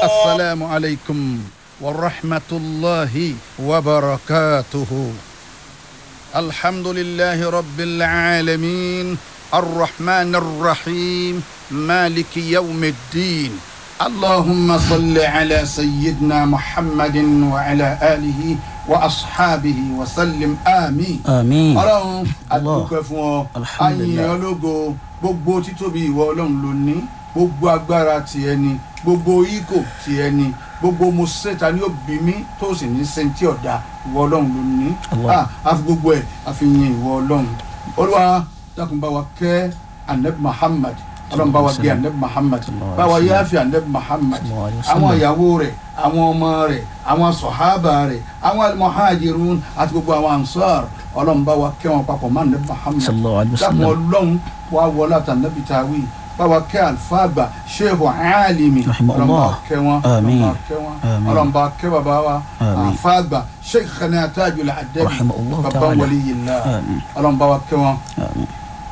السلام عليكم ورحمة الله وبركاته الحمد لله رب العالمين الرحمن الرحيم مالك يوم الدين اللهم صل على سيدنا محمد وعلى آله وأصحابه وسلم آمين àmín ọlọ́run adúpẹ́ fún ọ Alhamdulillah. ayìn ológo gbogbo títóbi ìwọ ọlọ́run ló ní gbogbo agbára tiẹ̀ ni gbogbo ikò tiẹ̀ ni gbogbo mo ṣètà ní òbí mi tó sì ní sẹ́ńtì ọ̀dà ìwọ ọlọ́run ló ní Allah. Ah, àfi gbogbo ẹ̀ àfi yin ìwọ ọlọ́run olúwa dákun bá wa kẹ́ anabi muhammad ọlọ́run bá wa gé anabi muhammad Sallallahu bá wa alaihi wasallam. yááfi anabi muhammad Sallallahu alaihi wasallam. àwọn ìyàwó rẹ̀ àwọn ọmọ rẹ̀ àwọn sọ̀hábà rẹ̀ àwọn almuhajirun àti gbogbo àwọn ansar ọlọ́run bá wa kẹ́ wọn papọ̀ mọ́ anabi muhammad sallallahu alaihi dákun wasallam ọlọ́run wa wọlé àtànàbí tàwí bá wa kẹ́ alfàgbà sheikh alimi Rahimahullah. ọlọ́run bá wa kẹ́ wọn Àmín. ọlọ́run bá wa kẹ́ wọn Àmín. ọlọ́run bá wa kẹ́ bàbá wa Àmín. alfàgbà sheikh khana tajul adabi Rahimahullah bàbá ta'ala. waliyillah àmín ọlọ́run bá wa kẹ́ wọn àmín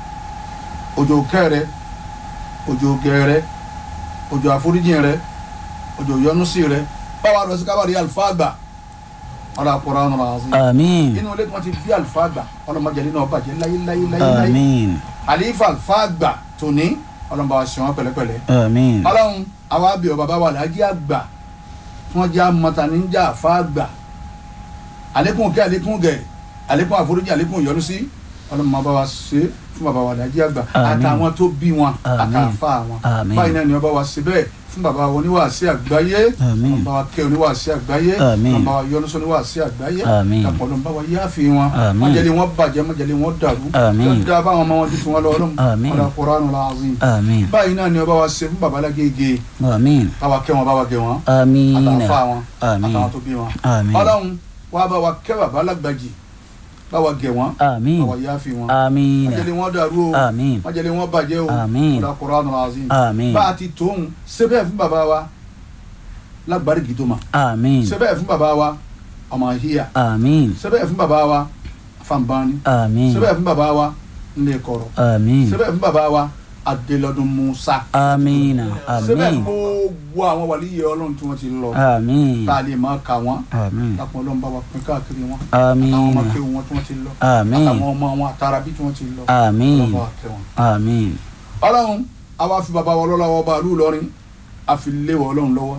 òjò kẹrẹ òjò gẹrẹ òjò àforíjìn rẹ òjò yọ́núsí rẹ báwa lọ sí kábàárì alfàgbà ọlọ àpòrá ọ̀nà àzín àmín inú ilé tí wọ́n ti bí alfàgbà ọlọmọdéjẹlẹ náà bàjẹ́ láyé láyé láyé láyé àmín àlífà alfàgbà tòní ọlọmọba wa ṣe wọn pẹ̀lẹ́pẹ̀lẹ́ àmín ọlọ́run àwa bí ọ bàbá wa làájí àgbà tí wọ́n jẹ́ amọ̀ta níjà àfàgbà àlékún kẹ́ àlékún gẹ̀ àlékún àforíjì àlékún yọ́núsí ọlọmọba wa ṣe fún bàbá wa làájí àgbà Àmín. àtàwọn tó bí wọn Àmín. àtàfà wọn Àmín. báyìí náà ni ọba wa ṣe bẹ́ẹ̀ fún bàbá wa oníwàásí àgbáyé Àmín. ọba wa kẹ́ oníwàásí àgbáyé Àmín. ọba wa yọ́núsí oníwàásí àgbáyé Àmín. àpọ̀lọpọ̀ wa yáàfi wọn Àmín. májèlé wọn bàjẹ́ májèlé wọn dàrú Àmín. dáadáa báwọn ọmọ wọn ti tún wọn lọ ọlọ́run Àmín. ọ̀dà Qur'anul azim àmín báyìí náà ni ọba wa ṣe fún bàbá lágége àmín báwa kẹ́ wọn báwa gẹ̀ wọn àmín àtàwọn wọn àmín àtàwọn tó bí wọn àmín ọlọ́run wa bá wa kẹ́ bàbá lágbàjì báwa gẹ̀ wọn àmín báwa yáàfi wọn àmín májèlé wọn dàrú o àmín májèlé wọn bàjẹ́ o Àmín. ọ̀dà Qur'anul azim àmín bá a ti tóun sẹ́bẹ̀ fún bàbá wa lágbàrí gidoma àmín sẹ́bẹ̀ fún bàbá wa ọmọ hiya àmín sẹ́bẹ̀ fún bàbá wa fanbani àmín sẹ́bẹ̀ fún bàbá wa nnekọrọ àmín sẹ́bẹ̀ fún bàbá wa adélọ́dún musa àmín sẹ́bẹ̀ àmín fún gbogbo àwọn wàlíyé ọlọ́run tí wọ́n ti lọ àmín tá a lè máa kà wọ́n àmín lápọn ọlọ́run bá wa pín káàkiri wọn àtàwọn ọmọ àmín kéwù wọn tí wọ́n ti lọ àmín àtàwọn ọmọ wọn àtàràbí tí wọ́n ti lọ àmín ọlọ́run bá wa kẹ́ wọn. àmín ọlọ́run àwa fi bàbá wa lọ́lọ́wọ́ bá lù lọ́rin àfi léwọ̀ ọlọ́run lọ́wọ́.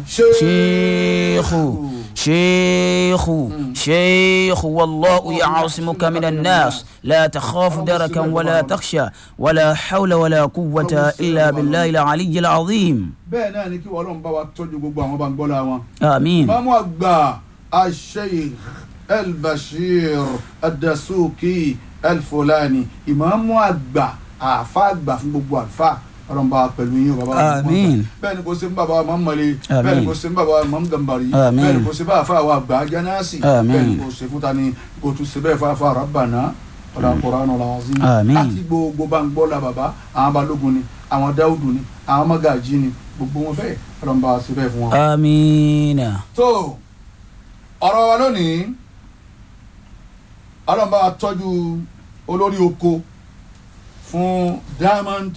شيخ شيخ شيخ والله يعصمك من الناس لا تخاف دركا ولا تخشى ولا حول ولا قوة إلا بالله العلي العظيم bẹ́ẹ̀ náà ni kí wọ́n ọlọ́run bá wa tọ́jú gbogbo àwọn bàǹgbọ́lá wọn. آمين ìmáàmù àgbà asheikh elbashir adasuki elfulani ìmáàmù àgbà àfa àgbà fún gbogbo àfa ọlọ́run bá wa pẹ̀lú yín o bàbá wa Àmín. bẹ́ẹ̀ ni kò sí fún bàbá wa mọ́mọ́lé Àmín. bẹ́ẹ̀ ni kò sí fún bàbá wa mọ́mọ́gàmbàrí Àmín. bẹ́ẹ̀ ni kò sí fún àfa wa àgbà jánásì Àmín. bẹ́ẹ̀ ni kò sí fún tani kò tún sí bẹ́ẹ̀ fún àfa rabbana ọ̀dà kùránù làzim Àmín. àti gbogbo bàǹgbọ́lá bàbá àwọn balógun ni àwọn dáúdù ni àwọn mọ́gàjí ni gbogbo wọn bẹ́ẹ̀ ọlọ́run bá wa sí bẹ́ẹ̀ fún wọn آمين tó ọ̀rọ̀ wa lónìí ọlọ́run bá wa tọ́jú olórí oko fún Diamond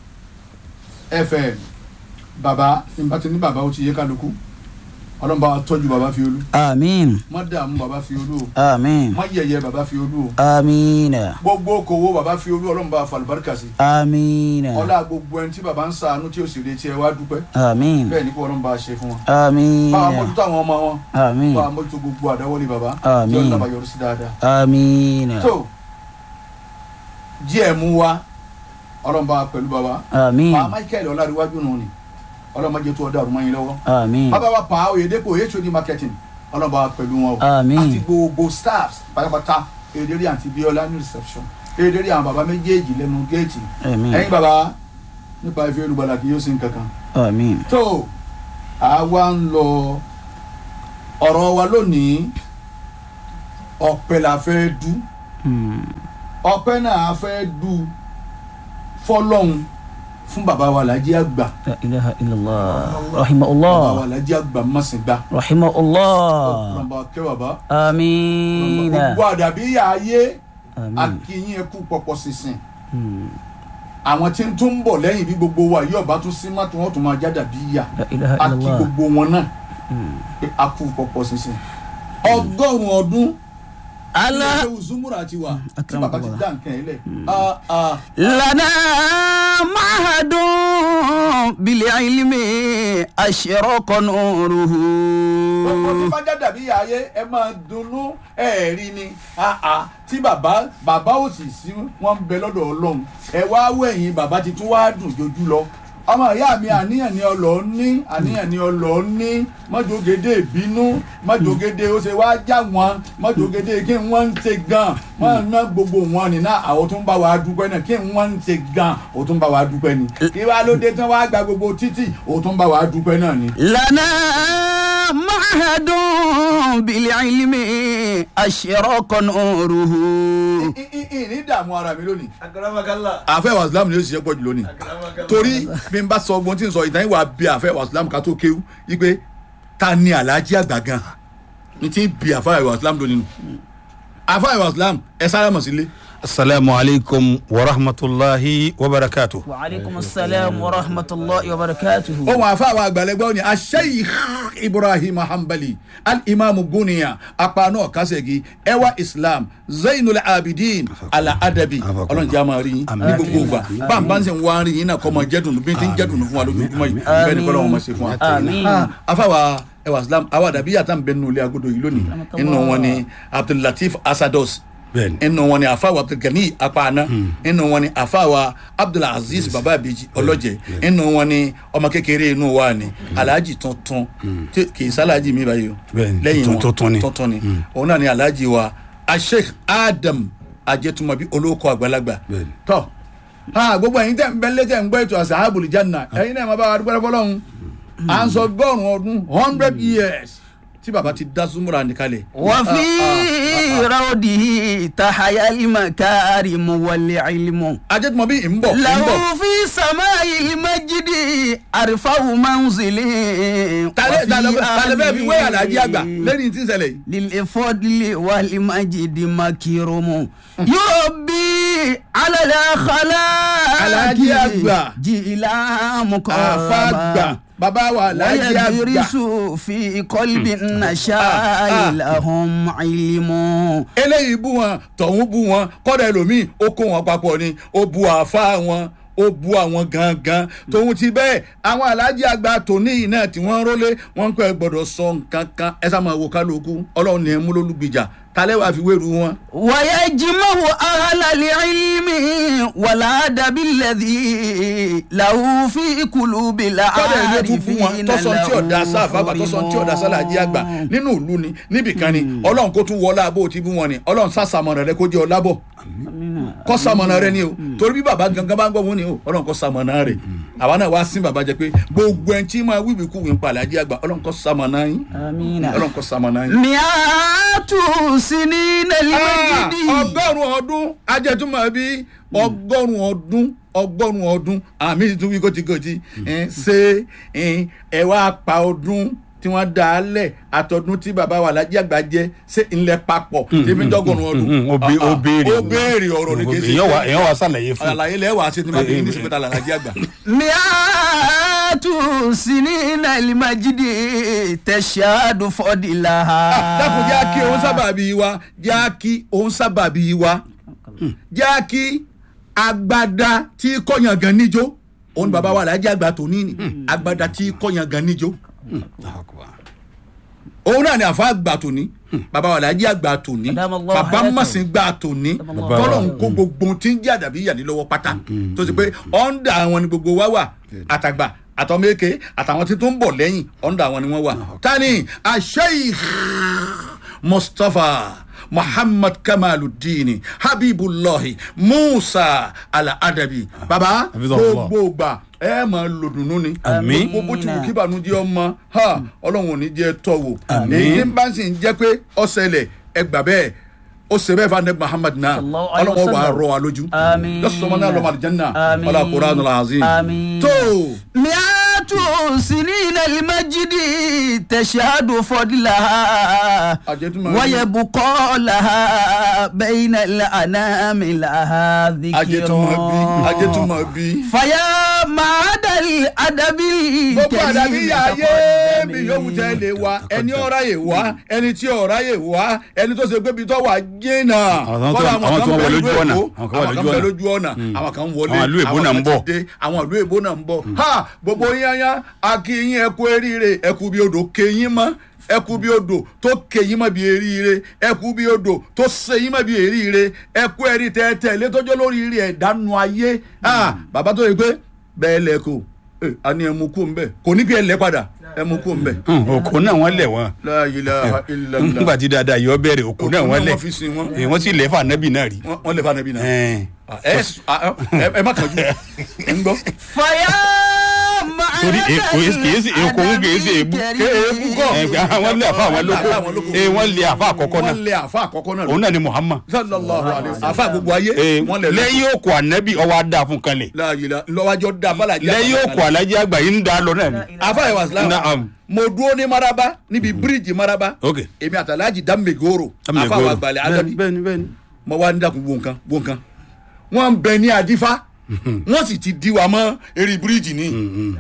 FM bàbá nígbà tí ní bàbá ó ti yé kálukú ọlọ́run bá wa tọ́jú bàbá fi olú آمين má dààmú bàbá fi olú o آمين má yẹ̀yẹ́ bàbá fi olú o آمين gbogbo okòwò bàbá fi olú ọlọ́run bá wa fàlùbáríkà sí آمين ọlá gbogbo ẹni tí bàbá ń ṣàánú tí ó sì retí ẹ wá dúpẹ́ آمين bẹ́ẹ̀ ni kó ọlọ́run bá a ṣe fún wọn آمين bá a mójútó àwọn ọmọ wọn آمين bá a mójútó gbogbo àdáwọlé bàbá Àmín. tí ọlọ́run bá yọrí sí dáadáa. آمين tó díẹ̀ mú wa ọlọ́run bá wa pẹ̀lú bàbá آمين pa michael ọlárìwájú nù ni ọlọ́run má jẹ́ tó ọdọ àrùn mọ́yìn lọ́wọ́ آمين bàbá wa pa oyèdèpọ̀ hod marketing ọlọ́run bá wa pẹ̀lú wọn o Àmín. àti gbogbo staffs pátápátá èdèrí àti bíọ́lá ní reception èdèrí àwọn bàbá méjèèjì lẹ́nu géètì آمين ẹ̀yin bàbá nípa ìfẹ́ olùgbàlà kì yóò sin kankan آمين tó àwa ń lọ ọ̀rọ̀ wa lónìí ọ̀pẹ la fẹ́ dú Hmm. ọpẹ́ náà fẹ́ du fọ́lọ́hun fún bàbá wa làjí àgbà لا إله إلا الله رحمه bàbá الله wa làjí àgbà mọ̀sìngbà رحمه الله ọlọ́mọba kẹ́ bàbá آمين gbogbo àdàbí yà á yé آمين akínyìn ẹkú pọ̀pọ̀ sísìn Hmm. àwọn tí ń tún ń bọ̀ lẹ́yìn bí gbogbo wa yóò bá tún sí má tún wọ́n tún máa jáde bí yà La ilaha a kí illallah. gbogbo wọn náà pé a kú pọ̀pọ̀ sísìn ọgọ́rùn-ún ọdún Allah ilé zumura ti wà tí bàbá ti akramakallah. dá nǹkan yẹn lẹ̀ Ah, ah. لنا معهد بالعلم أشرق نوره gbogbo tí bá jáde bí yà ayé ẹ máa dunnú ẹ rí ni Ah, ah. tí bàbá bàbá ò sì sí wọn bẹ lọ́dọ̀ ọlọ́run ẹ wá wẹ̀yìn bàbá ti tún wá dùn jojú lọ ọmọ ìyá mi àníyàn ni ọlọ ní àníyàn ni ọlọ ní mọjọgede ìbínú mọjọgede ó ṣe wá já wọn mọjọgede kí wọn ń ṣe gan wọn ná gbogbo wọn ni náà àwọn tó ń bá wa dúpẹ́ náà kí wọn ń ṣe gan ó tún bá wa dúpẹ́ ni kí wàá ló dé tán wàá gba gbogbo títì ó tún bá wa dúpẹ́ náà ni. لنا معهد بالعلم أشرق نوره ì- ì- ì- ní dààmú ara mi lónìí. Akramakallah. àfẹ́ wàsílámù ni ó sì ṣe pọ̀ jù lónìí Akramakallah. torí bí n bá sọ ọgbọ́n tí n sọ ìtàn ìwà bí àfẹ́ wàsílámù ká tó kéwú wípé ta ni alájí àgbà gan ní tí bí àfẹ́ wàsílámù lónìí nù àfẹ́ wàsílámù ẹ sára mọ̀ sílé. السلام عليكم ورحمة الله وبركاته وعليكم السلام ورحمة الله وبركاته ohun àfẹ́ àwọn àgbàlẹ́gbẹ́ ni asheikh ibrahim hanbali al-imam guniya apanu kasegi ẹwà islam zainul abidin ala adabi ọlọ́run jẹ́ àmọ́ rí yín ní gbogbo ìgbà báńbá ń sìn wá rí yín náà kọ́ mọ jẹ́dùn bí n ti ń jẹ́dùn fún wa lójoojúmọ́ yìí bẹ́ẹ̀ ni kọ́ lọ́wọ́ mọ̀ ṣe fún wa. Àmín. Ah, afáwa ẹwà islam àwọn àdàbí yàtọ̀ ń bẹ nínú ilé agodo yìí lónìí inú wọn ni abdullateef asados بين inú wọn ni àfáwà abdulgani apana inú wọn ni àfáwà abdulaziz baba abiji ọlọjẹ inú wọn ni ọmọ kékeré inú wa ni alhaji tuntun tí kì í sálàjì mi báyìí o Bẹ́ẹ̀ni, lẹ́yìn wọn tuntun ni. tuntun ni òun náà ni alhaji wa asheikh adam ajẹtumabi olóko àgbàlagbà Bẹ́ẹ̀ni. tọ ha gbogbo ẹ̀yin tẹ́ ń bẹ lé tẹ́ ń gbọ́ ètò asahabul janna ẹ̀yin náà máa bá wa dúpẹ́ fọlọ́run à ń sọ gbọ́rùn ọdún hundred years tí baba ti dá súnmọ́ra nìkalẹ̀. وفي روضه تحيا المكارم والعلم ajẹtumabi ń bọ̀ ń له bọ̀. في سماء المجد أرفع منزل tàlẹ́ tàlẹ́ bẹ́ẹ̀ fi wé àlàjì àgbà آله lẹ́yìn tí ń ṣẹlẹ̀ yìí. للفضل والمجد مكرم يربي على الأخلاق Alhaji àgbà. جيلا àfa àgbà مكرما bàbá wa àlàjì àgbà. ويدرس في قلب Ah, ah. النشاء لهم علم eléyìí bú wọn tọ̀hún bú wọn kọ́dà ẹlòmíì ó kó wọn papọ̀ ni ó bu àfa wọn ó bu àwọn gangan tòun ti bẹ́ẹ̀ àwọn alájí àgbà tòní yìí náà tí wọ́n rólé wọ́n ń pẹ́ gbọ́dọ̀ sọ nǹkan kan ẹ sá máa wo kálukú ọlọ́run ní ẹ mú lólùgbìjà talẹ́ wàá fi wéru wọn. ويجمع أهل العلم والأدب الذي له في قلوب kọ́dà ilé tún fún wọn العارفين tọ́sán tí ọ̀dà sáfà àgbà tọ́sán tí ọ̀dà sálàjì àgbà nínú ìlú ni níbìkan ni ọlọ́run kó tún wọlé abó ti bú wọn ni ọlọ́run sàṣàmọ̀nà rẹ kó jẹ́ ọlábọ̀ kọ́ sàmọ̀nà rẹ ni o torí bí bàbá gangan bá ń gbọ́ wọn ni o ọlọ́run kọ́ sàmọ̀nà rẹ àwa náà wá sí bàbá jẹ pé gbogbo ẹni tí máa wíwì kú wí ń pa àlàjì àgbà ọlọ́run kọ́ sàmọ̀nà yín آمين ọlọ́run kọ́ sàmọ̀nà yín. مئات سنين Ah, المجد ọgọ́rùn-ún ọdún ajẹ́túmọ̀ bí ọgọ́rùn-ún ọdún ọgọ́rùn-ún ọdún àmì tuntun wí kòtìkòtì ẹ̀, ṣé ẹ̀, ẹ wá pa ọdún tí wọ́n dá a lẹ̀ àtọ̀dún tí bàbá wa Alhaji Àgbà jẹ́ ṣé ńlẹ̀ papọ̀ tí fi ń dọ́gọ́rùn-ún ọdún. ó bé- ó Ah, ah, béèrè ó béèrè ọ̀rọ̀ ní kéṣe èèyàn wà èèyàn wà sàlàyé fún àlàyé lẹ́wàá ṣe tí máa bí ní sèpétà Alhaji Àgbà. مئات سنين المجد تشهد فضلها dákun jẹ́ kí òun sábàbí wa jẹ́ kí òun sábàbí wa jẹ́ kí agbada tí kọ̀yàn gan níjó òun ni bàbá wa Alhaji Àgbà tó ní ni agbada tí kọ̀yàn gan níjó òun náà ni àfa àgbà tó ní bàbá wa Alhaji Àgbà tó ní Adamu Allah bàbá hayatahu. mọ̀sìn gbà tó ní Allah. tọ́lọ̀ ń kó gbogbo ohun tí ń jẹ́ àdàbí yàní lọ́wọ́ pátá tó ti pé ọ̀ǹda àwọn ni gbogbo wa wà àtàgbà àtọmẹ́kẹ́ àtàwọn tí tó ń bọ̀ lẹ́yìn ọ̀ǹda àwọn ni wọ́n wà tani asheikh mustapha muhammad kamaluddin habibullahi musa ala-adabi baba Hafizahullah. gbogbo gbà ẹ máa lò dùnú ni Àmín. gbogbo tí mo kí ìbànújẹ́ ọmọ ha ọlọ́run ò ní jẹ́ tọ́wò Àmín. èyí bá sì ń jẹ́ pé ọ̀sẹ̀lẹ̀ ẹ gbà bẹ́ẹ̀ ó ṣe bẹ́ẹ̀ fún muhammad náà Sallallahu alaihi ọlọ́run wà á wasallam. rọ wa lójú Àmín. lọ́sọ̀mọ́ náà lọ́mọ àlùjánnà Àmín. ọlá Qur'anul azim Àmín. tó مئات سنين المجد تشهد فضلها àjẹtúmọ̀ ويبقى لها بين الأنام لها àjẹtúmọ̀ bí ذكر àjẹtúmọ̀ bí. فيا معد الأدب gbogbo àdàbí الكريم ayé mi تقدمي. yóò tẹ́ lè wá ẹni ọ̀rá yè wá ẹni tí ọ̀rá yè wá ẹni tó ṣe pé ibi tó wà jìnnà. Àwọn tó- Kọ́dà àwọn kan tó bẹ wọ lójú ìlú ọ̀nà, Èkó, àwọn kan wà àwọn kan lójú bẹ ọ̀nà. lójú ọ̀nà àwọn kan wọlé Àwọn ìlú èbó náà ń kan bọ̀. ti dé, àwọn ìlú èbó náà ń bọ̀ ha gbogbo yányá akínyìn ẹkú eríire ẹkú bí odò kéyìn mọ́ ẹkú bí odò tó kéyìn mọ́ bí eríire ẹkú bí odò tó sèyìn mọ́ bí eríire ẹkú ẹrí tẹ́tẹ́ létọ́jọ́ lórí rí ẹ̀ dánú ayé ha bàbá tó yẹ pé bẹ́ẹ̀ lẹ́kọ̀ọ́ ẹ a ní ẹmu kó ń bẹ kò ní kí ẹ lẹ padà ẹmu kó ń bẹ. òkò náà wọ́n lẹ̀ wọ́n La ilaha illallah. nígbà tí dáadáa yọ bẹ̀rẹ̀ òkò náà Òkò wọ́n náà lẹ̀ wọ́n fi sin wọn. Eh, wọ́n sì lẹ̀ fún anabi náà rí. Wọ́n- wọ́n lè fa nàbí náà. Eh. ẹ ẹ ẹ má kànjú ẹ ń gbọ́. فيا torí معد èkó kìí sí èkó ń kìí sí èbú èébú kọ́. Eh, àwọn lé àfa àwọn lóko Àwọn lóko. Eh, wọ́n lé àfa àkọ́kọ́ náà wọ́n lé àfa àkọ́kọ́ náà. òun náà ni Muhammad sallallahu alayhi wa sallam. àfa gbogbo ayé. Eh, wọ́n lè lọ. lẹ́yìn òkò anabi ọwọ́ adá fún kalẹ̀ La ilaha lọ́wájọ́ da fàlàjì. lẹ́yìn òkò alájí àgbà yìí ń dá lọ náà ni. àfa ìwà sílámù. Naam. mo dúró ní maraba níbi bíríìjì maraba. ok èmi àtàlájì dámẹ̀gòrò. àfa àwọn àgbàlẹ̀ adabi. bẹ́ẹ̀ni bẹ́ẹ̀ni. mo wá ní dàkún wo nǹkan wo nǹkan wọ́n ń bẹ ní adífá wọ́n sì ti di wa mọ́ eré bíríìjì ni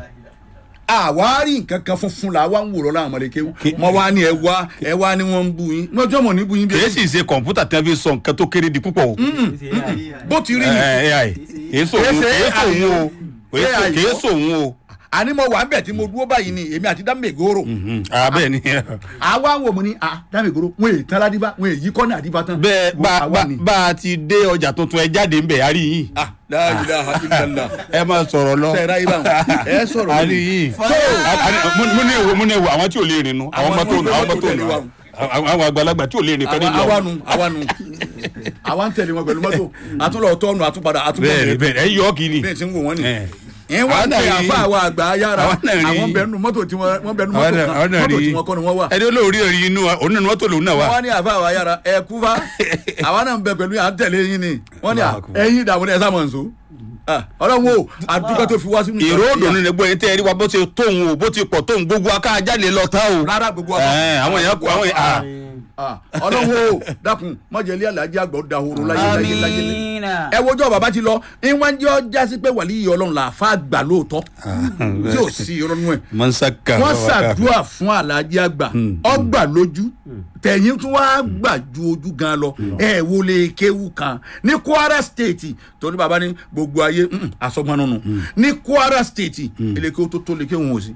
àwárí nǹkan kan funfun la wá ń wòrọ̀ láwọn ọmọdékéwù mo wá ní ẹ wá ẹ wá ní wọ́n ń bu yín mo jọ́ mọ̀ ní bu yín bí kìí sì ṣe kọ̀ǹpútà tí wọ́n fi sọ nǹkan tó kéré di púpọ̀ o. bó ti rí ẹ ni ẹ ẹ kìí sòun Kìí ṣe kìí sòun o Kìí AI sò- kìí kọ́. sòun o. àní mo wà ń bẹ̀ tí mo dúró báyìí ni èmi àti dámẹ̀gòrò abẹ́ ni àwa ń wò mo ní ah dámẹ̀gòrò wọn èyí tán ládìbá wọn èyí kọ́ ní àdìbá tán bẹ́ẹ̀ Wo bá àwa bá ni. bá a ti dé ọjà tuntun ẹ jáde ń bẹ̀ a rí yìí. ah la ilaha illallah ẹ máa sọ̀rọ̀ lọ. sẹ́ẹ̀rá yìí báwọn ẹ sọ̀rọ̀ a rí lónìí. yìí. Fọlá. A- a- mo mo ní ewu mo ní ewu àwọn tí ò lè rìn nu àwọn Àwọn ọmọ tó tí nu wọ́n àwọn ọmọ tó tẹ̀lé nu wa. àwọn àwọn àgbàlagbà tí ò lè rìn kan níbi àwa ọ̀hún. nu àwa nu àwa ń tẹ̀lé wọn pẹ̀lú mọ́tò àtúnlọ̀ tọ́nu àtúpadà àtúnbọ̀ bẹ́ẹ̀ni bẹ́ẹ̀ni ẹ yọ kiri. bẹ́ẹ̀ tí ń wò wọ́n ni Eh. ẹ̀ wọ́n Àwọn náà ń pè rí- àfa àwọn àgbà ayára àwọn náà rí- àwọn bẹ̀rù mọ́tò tí wọ́n wọ́n bẹ̀rù àwọn mọ́tò náà kan àwọn náà mọ́tò rí tí wọ́n kọ́ ni wọ́n wà. ẹni olóòrí ẹ̀rí inú wa òun náà ni mọ́tò lòun náà wà. wọ́n ní àfa àwọn ayára ẹ̀ kú fa àwa náà ń bẹ pẹ̀lú à ń tẹ̀lé yín ni wọ́n ní à, Allahu Akbar. ẹ̀yin ìdààmú ni ẹ sá mọ̀ nsọ. ọlọ́run o àdúgbò tó fi wá sínú ìró òdòdó ni gbọ́ yẹn tẹ́ ẹ rí wa bó ṣe tóun o bó ti pọ̀ tóun gbogbo aká jáde lọ tá o. rárá gbogbo Ẹ, àwọn èèyàn kú àwọn èèyàn. Ah, ọlọ́run o dákun mọ̀jẹ̀lí alájí àgbà ó dahoro láyé láyé láyé láyé آمين ẹ wojọ́ bàbá ti lọ ìwọ̀n jẹ́ ọjà sí pé wàlí yìí ọlọ́run là fà gbà lóòótọ́ tí ò sí ìrọ́nú ẹ̀ mọ́nsáká wọ́n ṣàdúrà fún alájí àgbà ọgbà lójú tẹ̀yìn tún wá gbà ju ojú gan lọ ẹ wo lè kéwu kan ní Kwara State torí bàbá ní gbogbo ayé asọ́gbọ́n nínú ní Kwara State èlékè tó tó lè kéwọn ò sí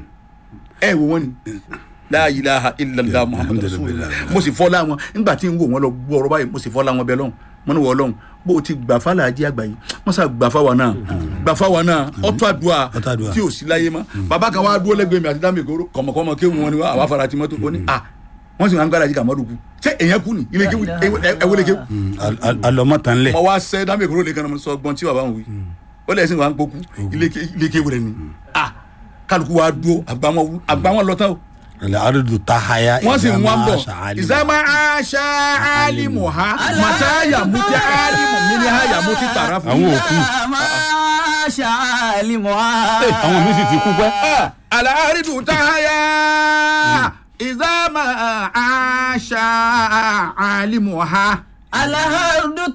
ẹ wo wọn ni la ilaha illallah muhammadu rasulullah mo sì fọlá wọn nígbà tí n wò wọn lọ gbọ́ ọ̀rọ̀ báyìí mo sì fọlá wọn bẹ lọ́hùn mo ní wọ Ọlọ́hun bó o ti gbà fàlàjì àgbà yìí wọn sà gbà fáwa náà gbà fáwa náà ọtọ àdúrà Ọ̀tọ̀ àdúà. tí ò sí láyé mọ́ bàbá kan wá dúró lẹ́gbẹ̀ẹ́ mi àti dámì ìgboro kọmọkọmọ kéwù wọn ni wá àwa fara ti mọ́tò ó ní à wọ́n sì máa ń gbára yìí kàmọ́dù kú ṣé èèyàn kú ni ilé kéwù ẹwọlé kéwù alọmọ tán lẹ. mo wá sẹ dámì ìgboro lè kan sọ gbọ́n tí bàbá wọn wí ó lẹ́sìn wà ń pokú ilé kéwù rẹ ni à kálukú wa dúró àgbà wọn lọ tán o alárùdù tahaya. wọ́n sì ń wá ń bọ̀ ìzámà ìzámá aṣá alimu ha màtá yàmútí alimu mi ni ha yàmútí tààrà fún àwọn òkú ما شاء لمها àwọn mi sì ti kú pẹ́. alaridu tahaya ìzámá aṣá alimu ha الأرض